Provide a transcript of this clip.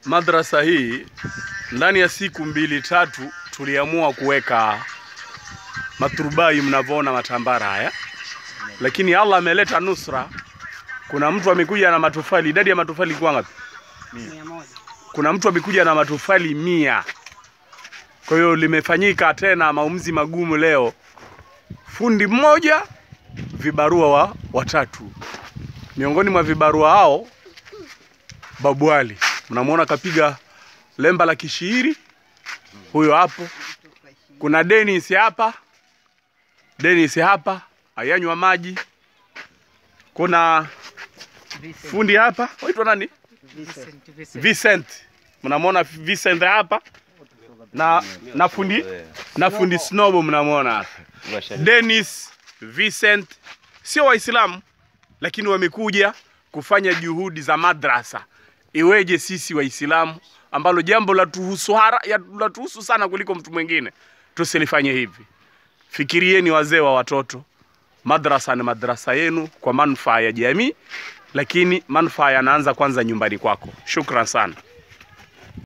madrasa hii ndani ya siku mbili tatu tuliamua kuweka maturubai mnavyoona matambara haya, lakini Allah ameleta nusra. Kuna mtu amekuja na matofali, idadi ya matofali ilikuwa ngapi? mia moja Kuna mtu amekuja na matofali mia. Kwa hiyo limefanyika tena maamuzi magumu leo, fundi mmoja, vibarua wa watatu. Miongoni mwa vibarua hao Babu Ali, mnamwona kapiga lemba la kishairi, huyo hapo. Kuna Dennis hapa, Dennis hapa ayanywa maji. Kuna Vincent, fundi hapa, waitwa nani? Vincent, Vincent. Vincent, mnamwona Vincent hapa na na fundi na fundi Snobo mnamwona hapa. Dennis, Vincent sio Waislamu lakini wamekuja kufanya juhudi za madrasa. Iweje sisi Waislamu ambalo jambo latuhusu hara ya- latuhusu sana kuliko mtu mwingine tusilifanye hivi? Fikirieni wazee wa watoto, madrasa ni madrasa yenu kwa manufaa ya jamii, lakini manufaa yanaanza kwanza nyumbani kwako. Shukran sana.